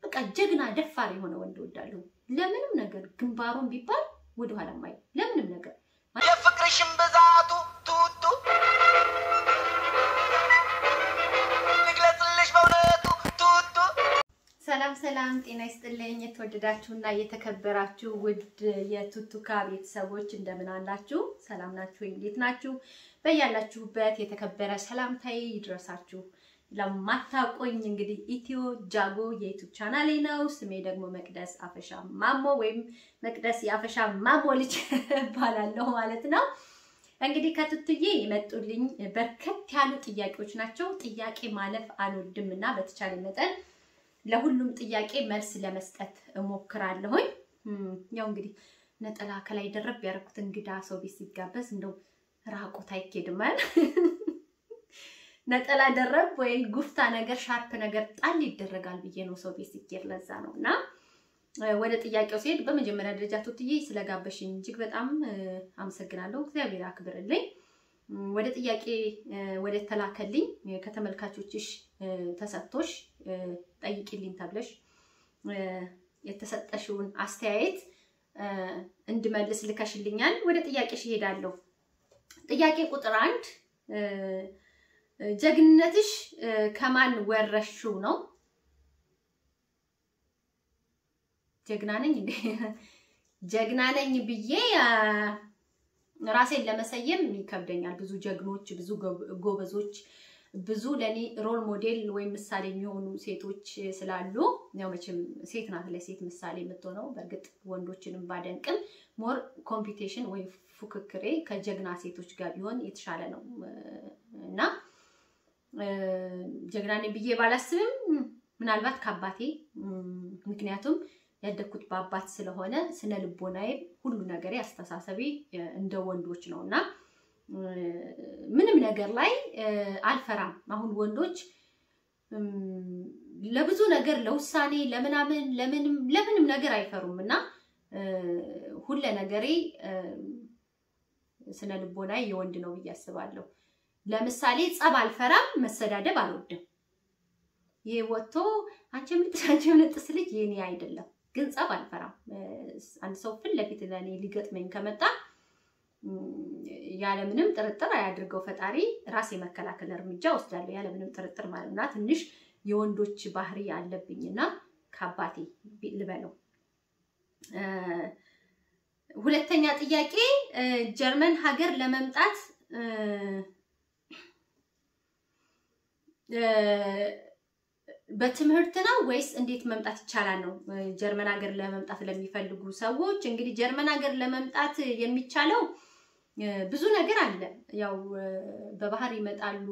በቃ ጀግና ደፋር የሆነ ወንድ እወዳለሁ። ለምንም ነገር ግንባሩን ቢባል ወደኋላ ማይ ለምንም ነገር የፍቅርሽን ብዛቱ ቱቱ ልግለጽልሽ በእውነቱ ቱቱ ሰላም ሰላም፣ ጤና ይስጥልኝ የተወደዳችሁና የተከበራችሁ ውድ የቱቱካ ቤተሰቦች እንደምን አላችሁ? ሰላም ናችሁ ወይ? እንዴት ናችሁ? በያላችሁበት የተከበረ ሰላምታዬ ይድረሳችሁ። ለማታውቁኝ እንግዲህ ኢትዮ ጃጎ የዩቱብ ቻናሌ ነው። ስሜ ደግሞ መቅደስ አፈሻ ማሞ ወይም መቅደስ የአፈሻ ማሞ ልጅ እባላለሁ ማለት ነው። እንግዲህ ከቱቱዬ የመጡልኝ በርከት ያሉ ጥያቄዎች ናቸው። ጥያቄ ማለፍ አልወድም እና በተቻለ መጠን ለሁሉም ጥያቄ መልስ ለመስጠት እሞክራለሁኝ። ያው እንግዲህ ነጠላ ከላይ ደረብ ያደረኩት እንግዳ ሰው ቤት ሲጋበዝ እንደው ራቁት አይኬድም አይደል? ነጠላ ደረብ ወይ ጉፍታ ነገር ሻርፕ ነገር ጣል ይደረጋል ብዬ ነው ሰው ቤት ሲኬድ። ለዛ ነው እና ወደ ጥያቄው ሲሄድ በመጀመሪያ ደረጃ ቱትዬ ስለጋበሽኝ እጅግ በጣም አመሰግናለሁ። እግዚአብሔር አክብርልኝ። ወደ ጥያቄ ወደ ተላከልኝ ከተመልካቾችሽ ተሰጥቶሽ ጠይቂልኝ ተብለሽ የተሰጠሽውን አስተያየት እንድመልስ ልከሽልኛል። ወደ ጥያቄሽ እሄዳለሁ። ጥያቄ ቁጥር አንድ ጀግንነትሽ ከማን ወረሽው ነው? ጀግና ነኝ እንዴ? ጀግና ነኝ ብዬ ራሴን ለመሰየም ይከብደኛል። ብዙ ጀግኖች፣ ብዙ ጎበዞች፣ ብዙ ለኔ ሮል ሞዴል ወይም ምሳሌ የሚሆኑ ሴቶች ስላሉ ያው መቼም ሴት ናት ለሴት ምሳሌ የምትሆነው። በእርግጥ ወንዶችንም ባደንቅም ሞር ኮምፒቴሽን ወይም ፉክክሬ ከጀግና ሴቶች ጋር ቢሆን የተሻለ ነው እና ጀግና ነኝ ብዬ ባላስብም ምናልባት ከአባቴ ምክንያቱም ያደግኩት በአባት ስለሆነ ስነ ልቦናዬ ሁሉ ነገሬ አስተሳሰቤ እንደ ወንዶች ነው እና ምንም ነገር ላይ አልፈራም። አሁን ወንዶች ለብዙ ነገር ለውሳኔ ለምናምን ለምንም ለምንም ነገር አይፈሩም እና ሁለ ነገሬ ስነ ልቦናዬ የወንድ ነው ብዬ አስባለሁ። ለምሳሌ ጸብ አልፈራም፣ መሰዳደብ አልወድም። ይሄ ወጥቶ አንቺ ምልጥስ አንቺ ምልጥስ ልጅ የኔ አይደለም፣ ግን ጸብ አልፈራም። አንድ ሰው ፊት ለፊት ለእኔ ሊገጥመኝ ከመጣ ያለምንም ጥርጥር አያድርገው ፈጣሪ ራሴ መከላከል እርምጃ ወስዳለሁ፣ ያለምንም ጥርጥር ማለት እና ትንሽ የወንዶች ባህሪ አለብኝና ከአባቴ ልበለው። ሁለተኛ ጥያቄ ጀርመን ሀገር ለመምጣት በትምህርት ነው ወይስ እንዴት መምጣት ይቻላል ነው? ጀርመን ሀገር ለመምጣት ለሚፈልጉ ሰዎች እንግዲህ ጀርመን ሀገር ለመምጣት የሚቻለው ብዙ ነገር አለ። ያው በባህር ይመጣሉ።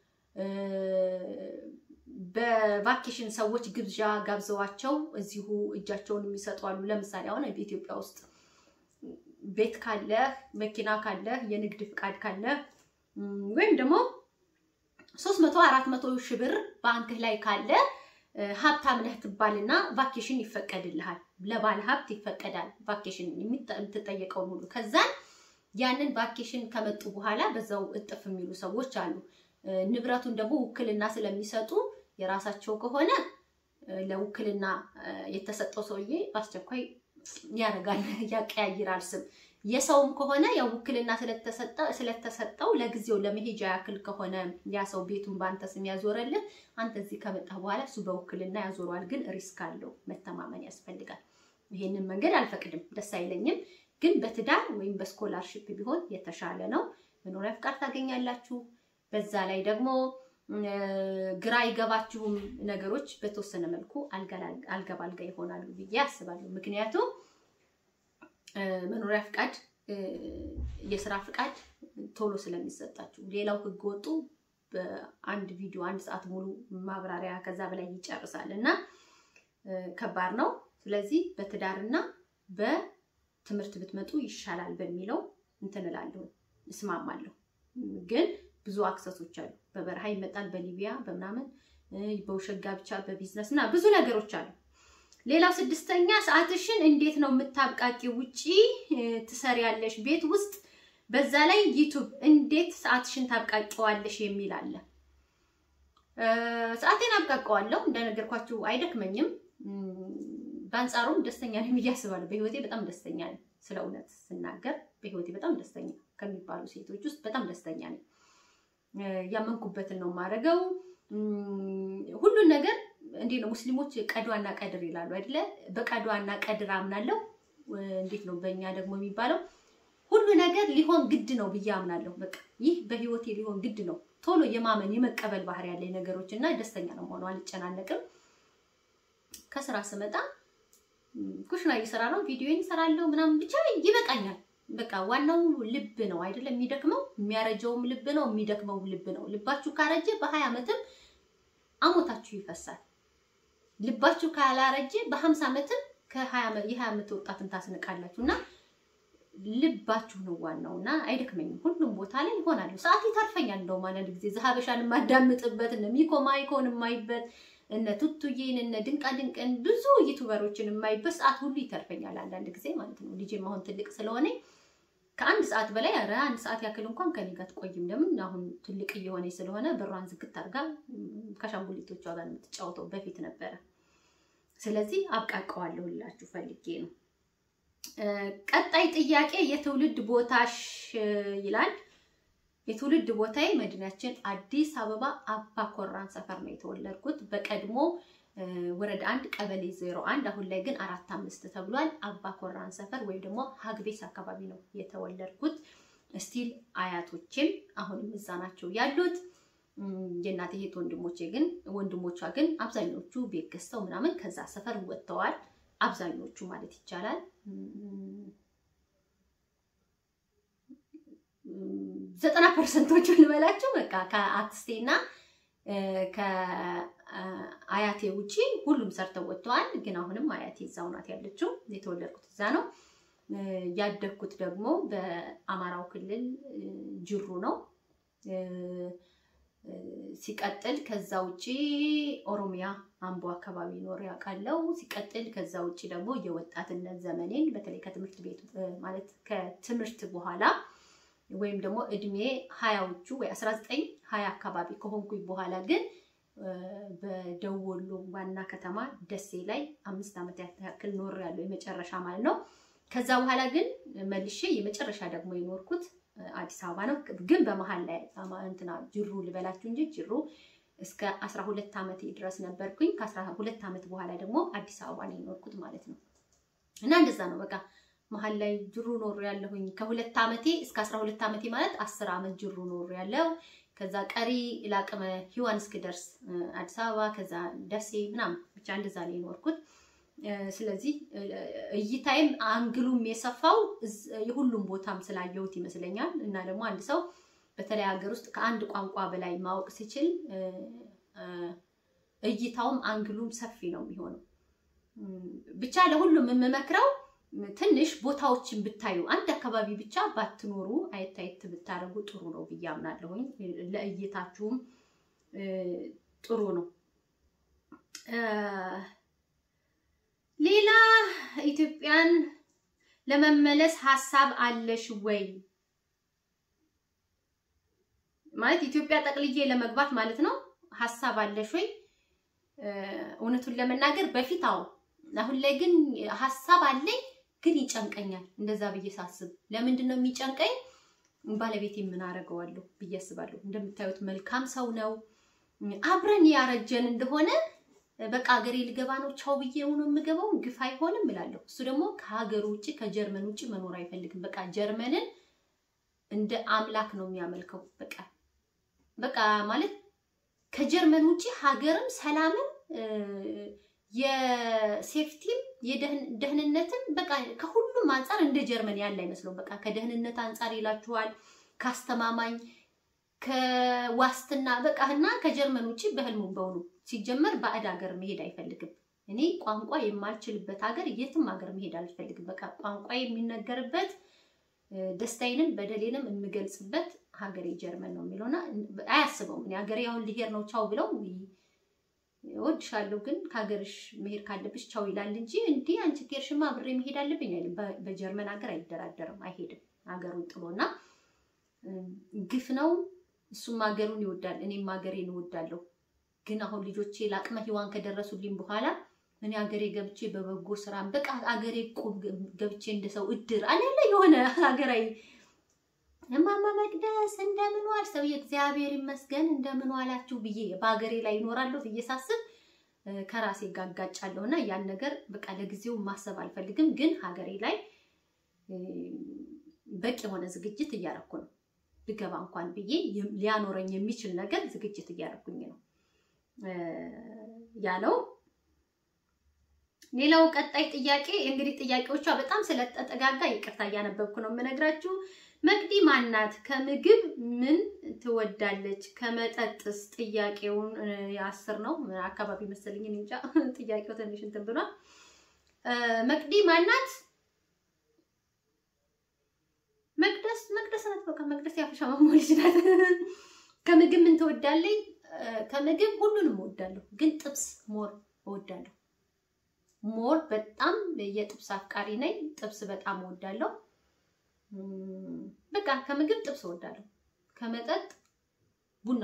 በቫኬሽን ሰዎች ግብዣ ጋብዘዋቸው እዚሁ እጃቸውን የሚሰጡ አሉ። ለምሳሌ አሁን በኢትዮጵያ ውስጥ ቤት ካለህ፣ መኪና ካለህ፣ የንግድ ፍቃድ ካለህ ወይም ደግሞ ሶስት መቶ አራት መቶ ሺህ ብር ባንክህ ላይ ካለ ሀብታም ነህ ትባልና ቫኬሽን ይፈቀድልሃል። ለባለ ሀብት ይፈቀዳል ቫኬሽን የምትጠየቀውን ሁሉ። ከዛን ያንን ቫኬሽን ከመጡ በኋላ በዛው እጥፍ የሚሉ ሰዎች አሉ። ንብረቱን ደግሞ ውክልና ስለሚሰጡ የራሳቸው ከሆነ ለውክልና የተሰጠው ሰውዬ በአስቸኳይ ያደርጋል፣ ያቀያይራል ስም የሰውም ከሆነ ያው ውክልና ስለተሰጠው ለጊዜው ለመሄጃ ያክል ከሆነ ያ ሰው ቤቱን በአንተ ስም ያዞረልህ፣ አንተ እዚህ ከመጣ በኋላ እሱ በውክልና ያዞረዋል። ግን ሪስክ አለው፣ መተማመን ያስፈልጋል። ይሄንን መንገድ አልፈቅድም፣ ደስ አይለኝም። ግን በትዳር ወይም በስኮላርሽፕ ቢሆን የተሻለ ነው። መኖሪያ ፍቃድ ታገኛላችሁ። በዛ ላይ ደግሞ ግራ አይገባችሁም ነገሮች በተወሰነ መልኩ አልጋ ባልጋ ይሆናሉ ብዬ አስባለሁ። ምክንያቱም መኖሪያ ፍቃድ፣ የስራ ፍቃድ ቶሎ ስለሚሰጣችሁ፣ ሌላው ህገ ወጡ በአንድ ቪዲዮ አንድ ሰዓት ሙሉ ማብራሪያ ከዛ በላይ ይጨርሳል እና ከባድ ነው። ስለዚህ በትዳርና በትምህርት ብትመጡ ይሻላል በሚለው እንትን እላለሁ፣ እስማማለሁ። ግን ብዙ አክሰሶች አሉ። በበረሃ ይመጣል፣ በሊቢያ በምናምን በውሸት ጋብቻ፣ በቢዝነስ እና ብዙ ነገሮች አሉ። ሌላው ስድስተኛ ሰዓትሽን እንዴት ነው የምታብቃቂ? ውጪ ትሰሪያለሽ፣ ቤት ውስጥ በዛ ላይ ዩቱብ እንዴት ሰዓትሽን ታብቃቂዋለሽ የሚል አለ። ሰዓቴን አብቃቀዋለሁ እንደነገርኳችሁ አይደክመኝም። በአንጻሩም ደስተኛ ነኝ ብዬ አስባለሁ። በህይወቴ በጣም ደስተኛ ነኝ። ስለ እውነት ስናገር በህይወቴ በጣም ደስተኛ ከሚባሉ ሴቶች ውስጥ በጣም ደስተኛ ነኝ። ያመንኩበትን ነው የማደርገው። ሁሉን ነገር እንዴት ነው ሙስሊሞች ቀዷና ቀድር ይላሉ አይደለ? በቀዷና ቀድር አምናለሁ። እንዴት ነው በእኛ ደግሞ የሚባለው? ሁሉ ነገር ሊሆን ግድ ነው ብዬ አምናለሁ። በቃ ይህ በህይወቴ ሊሆን ግድ ነው። ቶሎ የማመን የመቀበል ባህሪ ያለኝ ነገሮች እና ደስተኛ ነው መሆኑ አልጨናነቅም። ከስራ ስመጣ ኩሽና እየሰራ ነው፣ ቪዲዮን እሰራለሁ ምናምን ብቻ ይበቃኛል። በቃ ዋናው ልብ ነው አይደለም የሚደክመው፣ የሚያረጀውም ልብ ነው፣ የሚደክመውም ልብ ነው። ልባችሁ ካረጀ በሀያ ዓመትም አሞታችሁ ይፈሳል። ልባችሁ ካላረጀ በሀምሳ ዓመትም የሀያ ዓመት ወጣትን ታስንቃላችሁ እና ልባችሁ ነው ዋናው እና አይደክመኝም። ሁሉም ቦታ ላይ ይሆናለሁ። ሰዓት ይተርፈኛል። እንደውም አንዳንድ ጊዜ ዘሀበሻን የማዳምጥበት እነ ሚኮ ማይኮን የማይበት እነ ቱቱዬን እነ ድንቃ ድንቅን ብዙ ዩቱበሮችን የማይበት ሰዓት ሁሉ ይተርፈኛል አንዳንድ ጊዜ ማለት ነው። ልጄም አሁን ትልቅ ስለሆነ ከአንድ ሰዓት በላይ ኧረ አንድ ሰዓት ያክል እንኳን ከኔ ጋር ትቆይም። ለምን አሁን ትልቅ እየሆነ ስለሆነ በሯን ዝግት አድርጋ ከሻንጉሊቶቿ ጋር የምትጫወተው በፊት ነበረ። ስለዚህ አብቃቀዋለሁ ልላችሁ ፈልጌ ነው። ቀጣይ ጥያቄ የትውልድ ቦታሽ ይላል። የትውልድ ቦታዬ መዲናችን አዲስ አበባ አባ ኮራን ሰፈር ነው የተወለድኩት። በቀድሞ ወረዳ አንድ ቀበሌ ዜሮ አንድ አሁን ላይ ግን አራት አምስት ተብሏል። አባ ኮራን ሰፈር ወይም ደግሞ ሀግቤስ አካባቢ ነው የተወለድኩት። ስቲል አያቶቼም አሁንም እዛ ናቸው ያሉት። የእናቴ እህት ወንድሞቼ ግን ወንድሞቿ ግን አብዛኞቹ ቤት ገዝተው ምናምን ከዛ ሰፈር ወጥተዋል። አብዛኞቹ ማለት ይቻላል ዘጠና ፐርሰንቶቹ ልበላቸው በቃ ከአክስቴና ከአያቴ ውጪ ሁሉም ሰርተው ወጥተዋል። ግን አሁንም አያቴ እዛው ናት ያለችው። የተወለድኩት እዛ ነው። ያደግኩት ደግሞ በአማራው ክልል ጅሩ ነው። ሲቀጥል ከዛ ውጪ ኦሮሚያ አምቦ አካባቢ ኖር ያውቃለው። ሲቀጥል ከዛ ውጪ ደግሞ የወጣትነት ዘመኔን በተለይ ከትምህርት ቤት ማለት ከትምህርት በኋላ ወይም ደግሞ እድሜ ሀያዎቹ ወይ አስራ ዘጠኝ ሀያ አካባቢ ከሆንኩኝ በኋላ ግን በደቡብ ወሎ ዋና ከተማ ደሴ ላይ አምስት ዓመት ያክል ኖር ያለው የመጨረሻ ማለት ነው። ከዛ በኋላ ግን መልሼ የመጨረሻ ደግሞ የኖርኩት አዲስ አበባ ነው። ግን በመሀል ላይ እንትና ጅሩ ልበላችሁ እንጂ ጅሩ እስከ አስራ ሁለት ዓመቴ ድረስ ነበርኩኝ። ከአስራ ሁለት ዓመት በኋላ ደግሞ አዲስ አበባ ነው የኖርኩት ማለት ነው። እና እንደዛ ነው በቃ መሀል ላይ ጅሩ ኖር ያለሁኝ ከሁለት ዓመቴ እስከ አስራ ሁለት ዓመቴ ማለት አስር ዓመት ጅሩ ኖር ያለው ከዛ ቀሪ ለአቅመ ሔዋን እስክደርስ አዲስ አበባ ከዛ ደሴ ምናምን ብቻ እንደዛ ነው የኖርኩት። ስለዚህ እይታይም አንግሉም የሰፋው የሁሉም ቦታም ስላየሁት ይመስለኛል። እና ደግሞ አንድ ሰው በተለይ ሀገር ውስጥ ከአንድ ቋንቋ በላይ ማወቅ ሲችል እይታውም አንግሉም ሰፊ ነው የሚሆነው። ብቻ ለሁሉም የምመክረው ትንሽ ቦታዎችን ብታዩ አንድ አካባቢ ብቻ ባትኖሩ አየት አየት ብታደርጉ ጥሩ ነው ብዬ አምናለሁኝ። ለእይታችሁም ጥሩ ነው። ሌላ ኢትዮጵያን ለመመለስ ሀሳብ አለሽ ወይ? ማለት ኢትዮጵያ ጠቅልዬ ለመግባት ማለት ነው። ሀሳብ አለሽ ወይ? እውነቱን ለመናገር በፊት አዎ፣ አሁን ላይ ግን ሀሳብ አለኝ፣ ግን ይጨንቀኛል። እንደዛ ብዬ ሳስብ ለምንድን ነው የሚጨንቀኝ? ባለቤቴ ምን አደርገዋለሁ ብዬ አስባለሁ። እንደምታዩት መልካም ሰው ነው። አብረን ያረጀን እንደሆነ በቃ ሀገሬ ልገባ ነው ቻው ብዬ ነው የምገባው፣ ግፍ አይሆንም እላለሁ። እሱ ደግሞ ከሀገሩ ውጭ ከጀርመን ውጭ መኖር አይፈልግም። በቃ ጀርመንን እንደ አምላክ ነው የሚያመልከው። በቃ በቃ ማለት ከጀርመን ውጭ ሀገርም ሰላምም የሴፍቲም የደህንነትም በቃ ከሁሉም አንጻር እንደ ጀርመን ያለ አይመስለውም። በቃ ከደህንነት አንጻር ይላችኋል፣ ከአስተማማኝ ከዋስትና በቃ እና ከጀርመን ውጭ በህልሙ በውኑ ሲጀመር ባዕድ ሀገር መሄድ አይፈልግም። እኔ ቋንቋ የማልችልበት ሀገር የትም ሀገር መሄድ አልፈልግም። በቃ ቋንቋ የሚነገርበት ደስታዬንም በደሌንም የምገልጽበት ሀገሬ ጀርመን ነው የሚለውና አያስበውም። እኔ ሀገሬ አሁን ሊሄድ ነው ቻው ብለው እወድሻለሁ ግን ከሀገርሽ መሄድ ካለብሽ ቻው ይላል እንጂ እንዲህ አንቺ ከሄድሽማ አብሬ መሄድ አለብኝ አይልም። በጀርመን ሀገር አይደራደርም፣ አይሄድም ሀገሩን ጥሎና ግፍ ነው። እሱም ሀገሩን ይወዳል፣ እኔም ሀገሬን እወዳለሁ። ግን አሁን ልጆቼ ለአቅመ ሔዋን ከደረሱልኝ በኋላ እኔ አገሬ ገብቼ በበጎ ስራ በቃ አገሬ ቁብ ገብቼ እንደ ሰው እድር አለለ የሆነ ሀገራዊ እማማ መቅደስ እንደምን ዋል ሰውዬ እግዚአብሔር ይመስገን እንደምን ዋላችሁ ብዬ በሀገሬ ላይ ይኖራለሁ ብዬ ሳስብ ከራሴ ጋር እጋጫለሁ እና ያን ነገር በቃ ለጊዜው ማሰብ አልፈልግም። ግን ሀገሬ ላይ በቂ የሆነ ዝግጅት እያረኩ ነው። ብገባ እንኳን ብዬ ሊያኖረኝ የሚችል ነገር ዝግጅት እያረኩኝ ነው ያለው። ሌላው ቀጣይ ጥያቄ እንግዲህ ጥያቄዎቿ በጣም ስለተጠጋጋ ይቅርታ እያነበብኩ ነው የምነግራችሁ። መቅዲ ማናት? ከምግብ ምን ትወዳለች? ከመጠጥስ? ጥያቄውን የአስር ነው አካባቢ መሰለኝ እንጃ። ጥያቄው ትንሽ እንትን ብሏል። መቅዲ ማናት? መቅደስ መቅደስ ናት። በቃ መቅደስ ያፈሻ ማሞ ልጅ ናት። ከምግብ ምን ትወዳለኝ? ከምግብ ሁሉንም እወዳለሁ፣ ግን ጥብስ ሞር እወዳለሁ። ሞር በጣም የጥብስ አፍቃሪ ነኝ። ጥብስ በጣም እወዳለሁ። በቃ ከምግብ ጥብስ እወዳለሁ። ከመጠጥ ቡና፣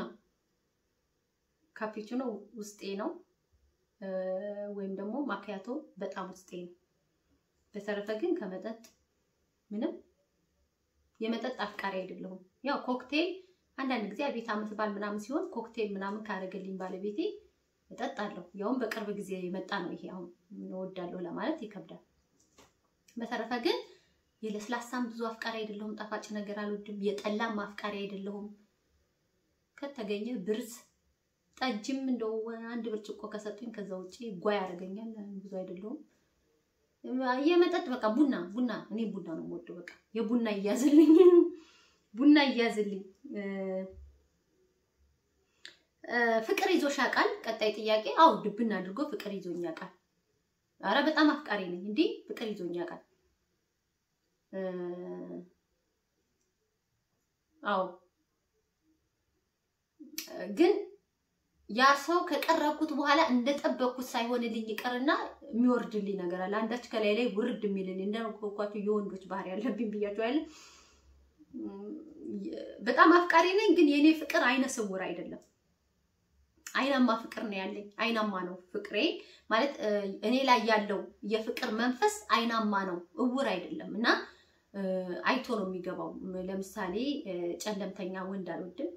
ካፒቹኖ ውስጤ ነው፣ ወይም ደግሞ ማኪያቶ በጣም ውስጤ ነው። በተረፈ ግን ከመጠጥ ምንም የመጠጥ አፍቃሪ አይደለሁም። ያው ኮክቴል አንዳንድ ጊዜ ቤት ዓመት በዓል ምናምን ሲሆን ኮክቴል ምናምን ካደረገልኝ ባለቤቴ እጠጣለሁ። ያውም በቅርብ ጊዜ የመጣ ነው ይሄ። አሁን እወዳለሁ ለማለት ይከብዳል። በተረፈ ግን የለስላሳም ብዙ አፍቃሪ አይደለሁም። ጣፋጭ ነገር አልወድም። የጠላም አፍቃሪ አይደለሁም። ከተገኘ ብርዝ፣ ጠጅም እንደው አንድ ብርጭቆ ከሰጡኝ ከዛ ውጭ ጓ ያደርገኛል። ብዙ አይደለሁም። የመጠጥ በቃ ቡና ቡና እኔ ቡና ነው የምወደው። በቃ የቡና እያዝልኝ ቡና እያዝልኝ። ፍቅር ይዞሽ ያውቃል? ቀጣይ ጥያቄ። አዎ ድብን አድርጎ ፍቅር ይዞኝ ያውቃል። አረ በጣም አፍቃሪ ነኝ። እንዲህ ፍቅር ይዞኝ ያውቃል። አዎ ግን ያ ሰው ከቀረብኩት በኋላ እንደጠበቅኩት ሳይሆንልኝ ይቀርና የሚወርድልኝ ነገር አለ። አንዳች ከላይ ላይ ውርድ የሚልልኝ እንደኳቸው የወንዶች ባህሪ ያለብኝ ብያቸው ያለ በጣም አፍቃሪ ነኝ። ግን የኔ ፍቅር አይነ ስውር አይደለም። አይናማ ፍቅር ነው ያለኝ። አይናማ ነው ፍቅሬ ማለት እኔ ላይ ያለው የፍቅር መንፈስ አይናማ ነው፣ እውር አይደለም እና አይቶ ነው የሚገባው። ለምሳሌ ጨለምተኛ ወንድ አልወድም።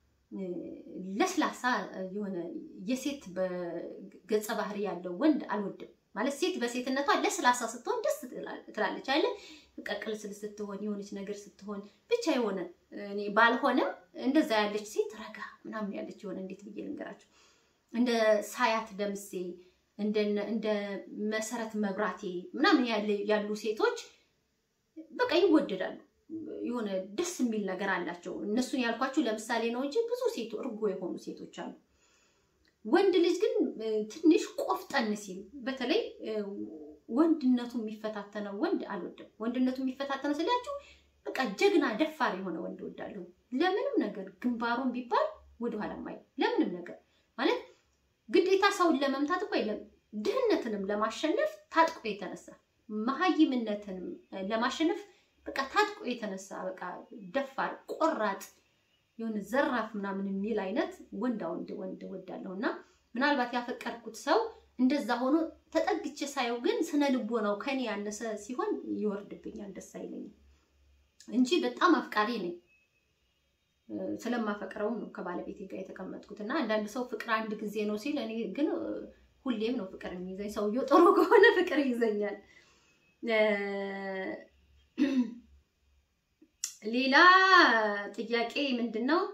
ለስላሳ የሆነ የሴት ገጸ ባህሪ ያለው ወንድ አልወድም። ማለት ሴት በሴትነቷ ለስላሳ ስትሆን ደስ ትላለች አለ በቃ ቅልስል ስትሆን የሆነች ነገር ስትሆን ብቻ የሆነ እኔ ባልሆንም እንደዛ ያለች ሴት ረጋ ምናምን ያለች የሆነ እንዴት ብዬ ልንገራቸው እንደ ሳያት ደምሴ እንደ መሰረት መብራቴ ምናምን ያሉ ሴቶች በቃ ይወደዳሉ። የሆነ ደስ የሚል ነገር አላቸው። እነሱን ያልኳችሁ ለምሳሌ ነው እንጂ ብዙ ሴቶ እርጎ የሆኑ ሴቶች አሉ። ወንድ ልጅ ግን ትንሽ ቆፍጠን ሲል በተለይ ወንድነቱ የሚፈታተነው ወንድ አልወድም። ወንድነቱ የሚፈታተነው ስላችሁ በቃ ጀግና ደፋር የሆነ ወንድ እወዳለሁ። ለምንም ነገር ግንባሩን ቢባል ወደኋላ ማይ ለምንም ነገር ማለት ግዴታ ሰውን ለመምታት እኮ የለም። ድህነትንም ለማሸነፍ ታጥቆ የተነሳ መሀይምነትንም ለማሸነፍ በቃ ታጥቆ የተነሳ በቃ ደፋር ቆራጥ የሆነ ዘራፍ ምናምን የሚል አይነት ወንዳ ወንድ ወንድ እወዳለሁ እና ምናልባት ያፈቀርኩት ሰው እንደዛ ሆኖ ተጠግቼ ሳየው ግን ስነ ልቦናው ከኔ ያነሰ ሲሆን ይወርድብኛል፣ ደስ አይለኝም እንጂ በጣም አፍቃሪ ነኝ። ስለማፈቅረውም ነው ከባለቤቴ ጋር የተቀመጥኩት እና አንዳንድ ሰው ፍቅር አንድ ጊዜ ነው ሲል፣ እኔ ግን ሁሌም ነው ፍቅር የሚይዘኝ። ሰውየው ጥሩ ከሆነ ፍቅር ይዘኛል። ሌላ ጥያቄ ምንድን ነው?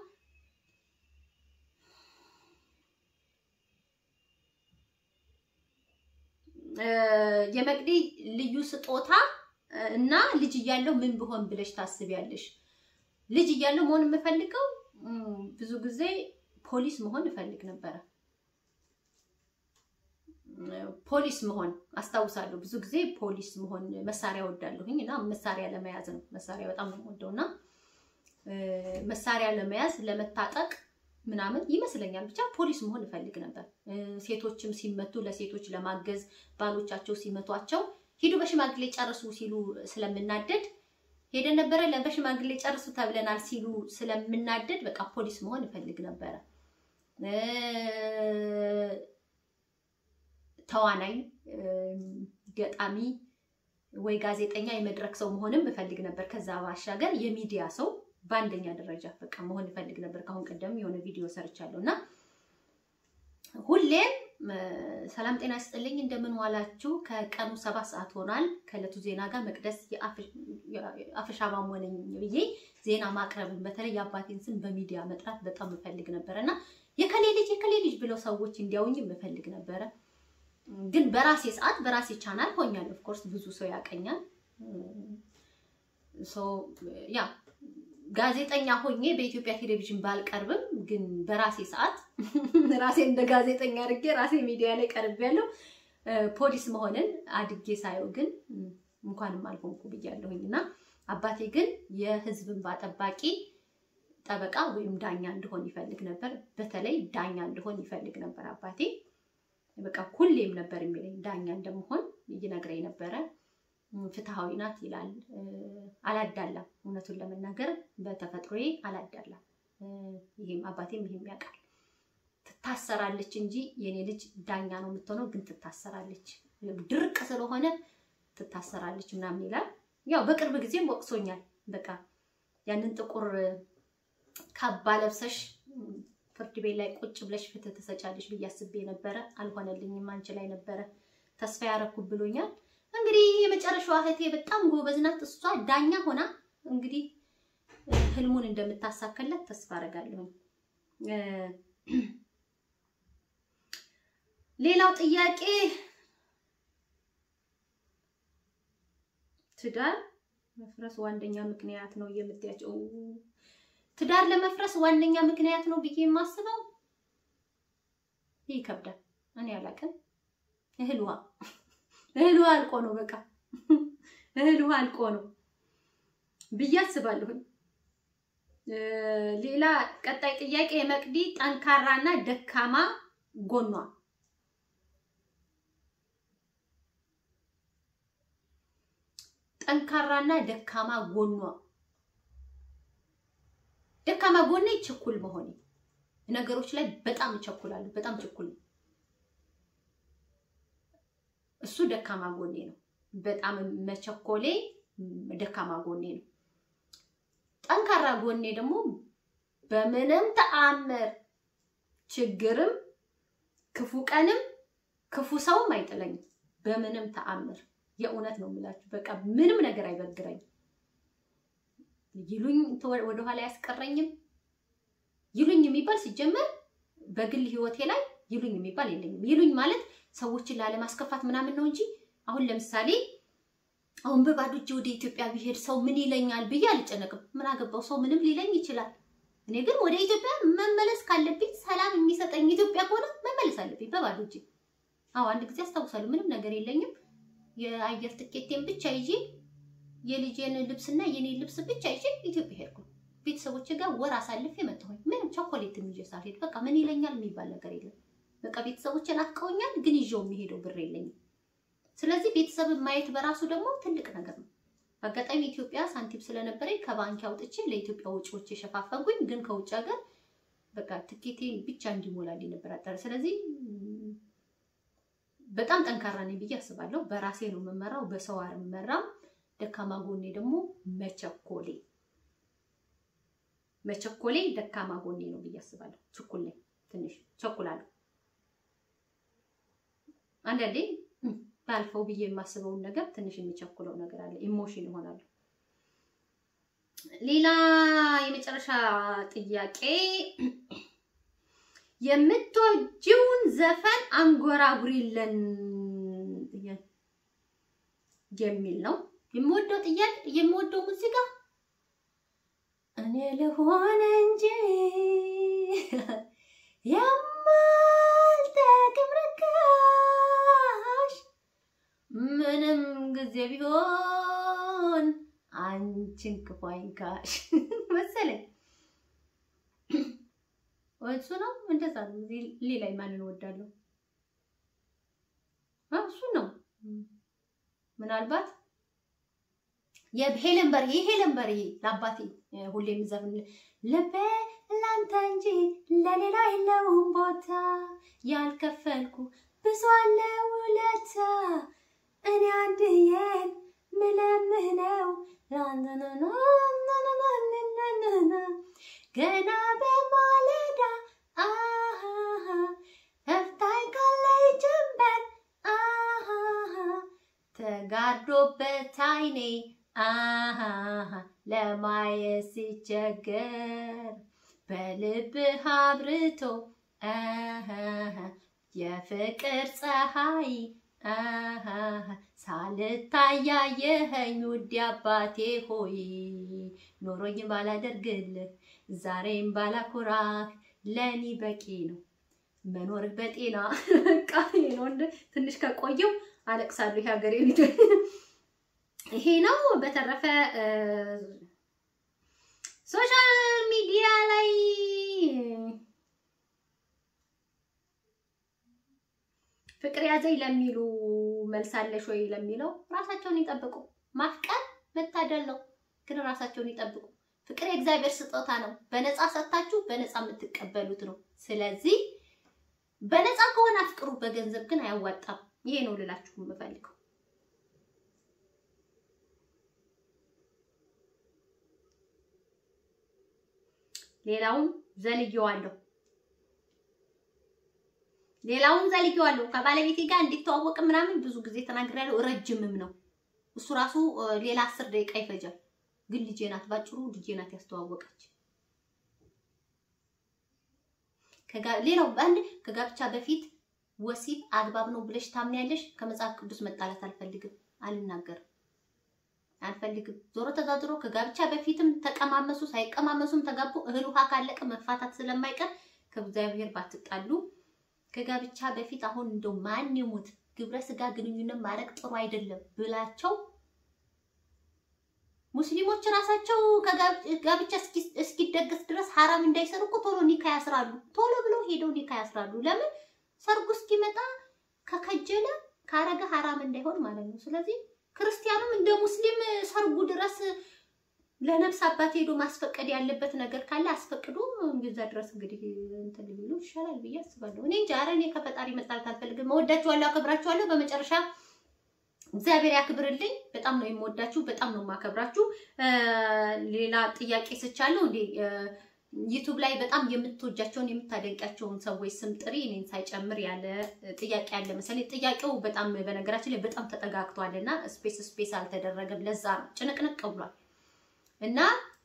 የመቅዲ ልዩ ስጦታ እና ልጅ እያለሁ ምን ብሆን ብለሽ ታስቢያለሽ? ልጅ እያለሁ መሆን የምፈልገው ብዙ ጊዜ ፖሊስ መሆን እፈልግ ነበረ። ፖሊስ መሆን አስታውሳለሁ። ብዙ ጊዜ ፖሊስ መሆን መሳሪያ ወዳለሁኝ እና መሳሪያ ለመያዝ ነው። መሳሪያ በጣም ነው የምወደው እና መሳሪያ ለመያዝ ለመታጠቅ ምናምን ይመስለኛል። ብቻ ፖሊስ መሆን እፈልግ ነበር። ሴቶችም ሲመቱ ለሴቶች ለማገዝ ባሎቻቸው ሲመቷቸው ሂዱ በሽማግሌ ጨርሱ ሲሉ ስለምናደድ ሄደን ነበረ። በሽማግሌ ጨርሱ ተብለናል ሲሉ ስለምናደድ በቃ ፖሊስ መሆን እፈልግ ነበረ። ተዋናይ፣ ገጣሚ ወይ ጋዜጠኛ የመድረክ ሰው መሆንም እፈልግ ነበር። ከዛ ባሻገር የሚዲያ ሰው በአንደኛ ደረጃ በቃ መሆን እፈልግ ነበር። ከአሁን ቀደም የሆነ ቪዲዮ ሰርቻለሁ እና ሁሌም ሰላም ጤና ይስጥልኝ፣ እንደምን ዋላችሁ? ከቀኑ ሰባት ሰዓት ሆኗል። ከእለቱ ዜና ጋር መቅደስ የአፈሻ ማሞ ነኝ ብዬ ዜና ማቅረብን በተለይ የአባቴን ስም በሚዲያ መጥራት በጣም እፈልግ ነበረ እና የከሌ ልጅ የከሌ ልጅ ብለው ሰዎች እንዲያውኝ እፈልግ ነበረ። ግን በራሴ ሰዓት በራሴ ቻናል ሆኛል። ኦፍኮርስ ብዙ ሰው ያቀኛል። ያ ጋዜጠኛ ሆኜ በኢትዮጵያ ቴሌቪዥን ባልቀርብም ግን በራሴ ሰዓት ራሴ እንደ ጋዜጠኛ አድርጌ ራሴ ሚዲያ ላይ ቀርብ ያለው ፖሊስ መሆንን አድጌ ሳየው ግን እንኳንም አልሆንኩ ብያለሁኝ እና አባቴ ግን የሕዝብ እንባ ጠባቂ ጠበቃ ወይም ዳኛ እንድሆን ይፈልግ ነበር። በተለይ ዳኛ እንድሆን ይፈልግ ነበር አባቴ። በቃ ሁሌም ነበር የሚለኝ ዳኛ እንደምሆን ይነግረኝ ነበረ። ፍትሃዊ ናት ይላል። አላዳላም። እውነቱን ለመናገር በተፈጥሮዬ አላዳላም። ይሄም አባቴም ይሄም ያውቃል። ትታሰራለች እንጂ የኔ ልጅ ዳኛ ነው የምትሆነው፣ ግን ትታሰራለች፣ ድርቅ ስለሆነ ትታሰራለች ምናምን ይላል። ያው በቅርብ ጊዜም ወቅሶኛል። በቃ ያንን ጥቁር ካባ ለብሰሽ ፍርድ ቤት ላይ ቁጭ ብለሽ ፍትህ ትሰጫለሽ ብዬ አስቤ ነበረ። አልሆነልኝም። አንቺ ላይ ነበረ ተስፋ ያረኩ ብሎኛል። እንግዲህ የመጨረሻዋ እህቴ በጣም ጎበዝ ናት። እሷ ዳኛ ሆና እንግዲህ ህልሙን እንደምታሳካለት ተስፋ አደርጋለሁ። ሌላው ጥያቄ ትዳር መፍረስ ዋነኛ ምክንያት ነው የምትያቸው? ትዳር ለመፍረስ ዋነኛ ምክንያት ነው ብዬ የማስበው ይከብዳል። እኔ አላውቅም። እህል ውሃ እህል ውሃ አልቆ ነው በቃ እህል ውሃ አልቆ ነው ብዬ አስባለሁኝ። ሌላ ቀጣይ ጥያቄ የመቅዲ ጠንካራና ደካማ ጎኗ ጠንካራና ደካማ ጎኗ ደካማ ጎኔ ችኩል መሆኔ ነገሮች ላይ በጣም እቸኩላለሁ። በጣም ችኩል ነው። እሱ ደካማ ጎኔ ነው። በጣም መቸኮሌ ደካማ ጎኔ ነው። ጠንካራ ጎኔ ደግሞ በምንም ተአምር ችግርም ክፉ ቀንም ክፉ ሰውም አይጥለኝም። በምንም ተአምር የእውነት ነው የምላችሁ። በቃ ምንም ነገር አይበግረኝም። ይሉኝ ወደኋላ አያስቀረኝም። ይሉኝ የሚባል ሲጀመር በግል ህይወቴ ላይ ይሉኝ የሚባል የለኝም። ይሉኝ ማለት ሰዎችን ላለማስከፋት ምናምን ነው እንጂ አሁን ለምሳሌ አሁን በባዶ እጄ ወደ ኢትዮጵያ ብሄድ ሰው ምን ይለኛል ብዬ አልጨነቅም። ምን አገባው? ሰው ምንም ሊለኝ ይችላል። እኔ ግን ወደ ኢትዮጵያ መመለስ ካለብኝ ሰላም የሚሰጠኝ ኢትዮጵያ ከሆነ መመለስ አለብኝ በባዶ እጄ። አዎ አንድ ጊዜ አስታውሳለሁ። ምንም ነገር የለኝም። የአየር ትኬቴን ብቻ ይዤ የልጄን ልብስና የኔን ልብስ ብቻ ይዤ ኢትዮጵያ ሄድኩ። ቤተሰቦች ጋር ወር አሳልፌ መጣሁኝ። ምንም ቸኮሌት ይዤ ሳልሄድ በቃ ምን ይለኛል የሚባል ነገር የለም። በቃ ቤተሰቦች ናፍቀውኛል፣ ግን ይዤው የሚሄደው ብር የለኝም። ስለዚህ ቤተሰብን ማየት በራሱ ደግሞ ትልቅ ነገር ነው። በአጋጣሚ ኢትዮጵያ ሳንቲም ስለነበረኝ ከባንክ አውጥቼ ለኢትዮጵያ ወጪዎች የሸፋፈንኩኝ፣ ግን ከውጭ ሀገር በቃ ትኬቴን ብቻ እንዲሞላልኝ ነበር አጠረ። ስለዚህ በጣም ጠንካራ ነኝ ብዬ አስባለሁ። በራሴ ነው የምመራው፣ በሰው አልመራም። ደካማ ጎኔ ደግሞ መቸኮሌ መቸኮሌ ደካማ ጎኔ ነው ብዬ አስባለሁ። ችኩል ነኝ፣ ትንሽ ቸኩላለሁ። አንዳንዴ ባልፈው ብዬ የማስበውን ነገር ትንሽ የሚቸኩለው ነገር አለ። ኢሞሽን ይሆናሉ። ሌላ የመጨረሻ ጥያቄ የምትወጂውን ዘፈን አንጎራጉሪልን የሚል ነው። የምወደው ጥያቄ የምወደው ሙዚቃ እኔ ልሆን እንጂ የማልጠቅም ርካሽ ምንም ጊዜ ቢሆን አንቺን ክፉ አይንካሽ መሰለኝ። እሱ ነው እንደዛ ነው። ሌላ ማንን እወዳለሁ? እሱ ነው ምናልባት የሄለን በርሄ ሄለን በርሄ ለአባቴ ሁሌ የምዘፍን ልቤ ላንተ እንጂ ለሌላ የለውም ቦታ ያልከፈልኩ ብዙ አለ ውለታ እኔ አንድዬን ምለምነው ገና በማለዳ አሃሃ ፈታኝ ካለይ ጀንበር አሃሃ ተጋርዶበት አይኔ አሃሃ ለማየት ሲቸገር በልብህ አብርቶ አሃሃ የፍቅር ፀሐይ አሃሃ ሳልታያየኸኝ ውድ አባቴ ሆይ ኖሮኝ ባላደርግልህ ዛሬም ባላኩራህ ለእኔ በቂ ነው መኖር በጤና በቃ ይሄ ነው። እንደ ትንሽ ከቆየው አለቅሳለሁ። ይሄ ሀገሬ ልጅ ይሄ ነው። በተረፈ ሶሻል ሚዲያ ላይ ፍቅር ያዘኝ ለሚሉ መልሳለሽ ወይ ለሚለው ራሳቸውን ይጠብቁ። ማፍቀር መታደል ነው፣ ግን ራሳቸውን ይጠብቁ። ፍቅር የእግዚአብሔር ስጦታ ነው። በነፃ ሰጥታችሁ በነፃ የምትቀበሉት ነው። ስለዚህ በነፃ ከሆነ አፍቅሩ፣ በገንዘብ ግን አያዋጣም። ይሄ ነው ልላችሁ የምፈልገው። ሌላውን ዘልየዋለሁ ሌላውን ዘልየዋለሁ። ከባለቤቴ ጋር እንዲተዋወቅ ምናምን ብዙ ጊዜ ተናግሬያለሁ። ረጅምም ነው እሱ ራሱ ሌላ አስር ደቂቃ ይፈጃል። ግን ልጄ ናት፣ ባጭሩ ልጄ ናት ያስተዋወቀች። ሌላው በአንድ ከጋብቻ በፊት ወሲብ አግባብ ነው ብለሽ ታምኛለሽ? ከመጽሐፍ ቅዱስ መጣላት አልፈልግም፣ አልናገርም፣ አልፈልግም። ዞሮ ተዛዝሮ ከጋብቻ በፊትም ተቀማመሱ ሳይቀማመሱም ተጋቡ፣ እህል ውሃ ካለቀ መፋታት ስለማይቀር ከእግዚአብሔር ባትጣሉ። ከጋብቻ በፊት አሁን እንደው ማን ይሙት ግብረ ስጋ ግንኙነት ማድረግ ጥሩ አይደለም ብላቸው ሙስሊሞች ራሳቸው ከጋብቻ እስኪደገስ ድረስ ሐራም እንዳይሰሩ እኮ ቶሎ ኒካ ያስራሉ። ቶሎ ብለው ሄደው ኒካ ያስራሉ። ለምን ሰርጉ እስኪመጣ ከከጀለ ካረገ ሐራም እንዳይሆን ማለት ነው። ስለዚህ ክርስቲያኑም እንደ ሙስሊም ሰርጉ ድረስ ለነፍስ አባት ሄዶ ማስፈቀድ ያለበት ነገር ካለ አስፈቅዶ እንደዛ ድረስ እንግዲህ እንትን ሊሉ ይሻላል ብዬ አስባለሁ። እኔ እንጃ። ኧረ እኔ ከፈጣሪ መጣላት አልፈልግም። መወዳችኋለሁ፣ አከብራችኋለሁ። በመጨረሻ እግዚአብሔር ያክብርልኝ። በጣም ነው የምወዳችሁ፣ በጣም ነው የማከብራችሁ። ሌላ ጥያቄ ስቻለሁ እንዴ ዩቱብ ላይ በጣም የምትወጃቸውን የምታደንቂያቸውን ሰዎች ስም ጥሪ እኔን ሳይጨምር ያለ ጥያቄ ያለ መሰለኝ። ጥያቄው በጣም በነገራችን ላይ በጣም ተጠጋግቷል እና ስፔስ ስፔስ አልተደረገም። ለዛ ነው ጭንቅንቅ ብሏል እና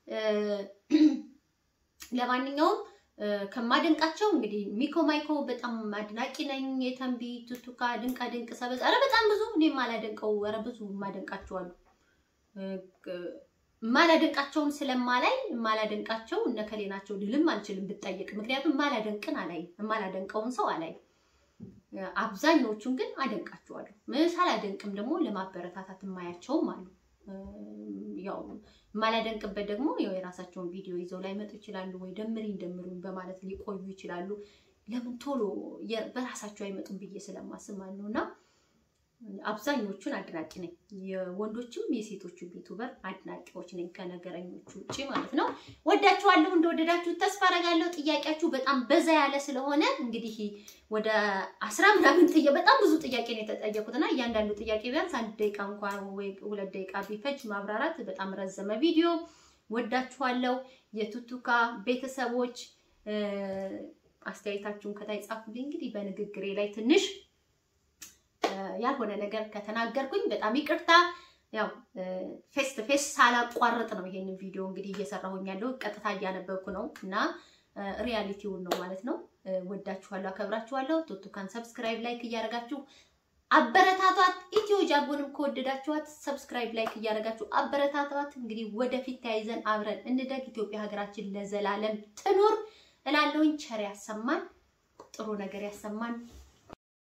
ለማንኛውም ከማደንቃቸው እንግዲህ ሚኮ ማይኮ በጣም አድናቂ ነኝ። የተንቢ ቱቱካ፣ ድንቃ ድንቅ ሰበዝ፣ ኧረ በጣም ብዙ እኔ የማላደንቀው ኧረ ብዙ የማደንቃቸው አሉ። የማላደንቃቸውን ስለማላይ የማላደንቃቸው እነከሌ ናቸው ልልም አልችልም ብጠየቅ፣ ምክንያቱም የማላደንቅን አላይ የማላደንቀውን ሰው አላይ። አብዛኞቹን ግን አደንቃቸዋለሁ። ሳላደንቅም ደግሞ ለማበረታታት የማያቸውም አሉ። ያው የማላደንቅበት ደግሞ ያው የራሳቸውን ቪዲዮ ይዘው ላይመጡ ይችላሉ፣ ወይ ደምሪኝ ደምሩኝ በማለት ሊቆዩ ይችላሉ። ለምን ቶሎ በራሳቸው አይመጡም ብዬ ስለማስብ ማለት ነው እና አብዛኞቹን አድናቂ ነኝ። የወንዶችም የሴቶቹ ዩቱበር አድናቂዎች ነኝ ከነገረኞቹ ውጭ ማለት ነው። ወዳችኋለሁ። እንደወደዳችሁ ተስፋ አደርጋለሁ። ጥያቄያችሁ በጣም በዛ ያለ ስለሆነ እንግዲህ ወደ አስራ ምናምን ጥያ በጣም ብዙ ጥያቄ ነው የተጠየቁት እና እያንዳንዱ ጥያቄ ቢያንስ አንድ ደቂቃ እንኳን ወይ ሁለት ደቂቃ ቢፈጅ ማብራራት በጣም ረዘመ ቪዲዮ። ወዳችኋለሁ። የቱቱካ ቤተሰቦች አስተያየታችሁን ከታይ ጻፉልኝ። እንግዲህ በንግግሬ ላይ ትንሽ ያልሆነ ነገር ከተናገርኩኝ በጣም ይቅርታ። ያው ፌስ ቱ ፌስ ሳላቋርጥ ነው ይሄንን ቪዲዮ እንግዲህ እየሰራሁኝ ያለው ቀጥታ እያነበብኩ ነው እና ሪያሊቲውን ነው ማለት ነው። ወዳችኋለሁ፣ አከብራችኋለሁ። ቱቱካን ሰብስክራይብ፣ ላይክ እያደረጋችሁ አበረታቷት። ኢትዮ ጃጎንም ከወደዳችኋት ሰብስክራይብ፣ ላይክ እያደረጋችሁ አበረታቷት። እንግዲህ ወደፊት ተያይዘን አብረን እንደግ። ኢትዮጵያ ሀገራችን ለዘላለም ትኑር እላለሁኝ። ቸር ያሰማን፣ ጥሩ ነገር ያሰማን።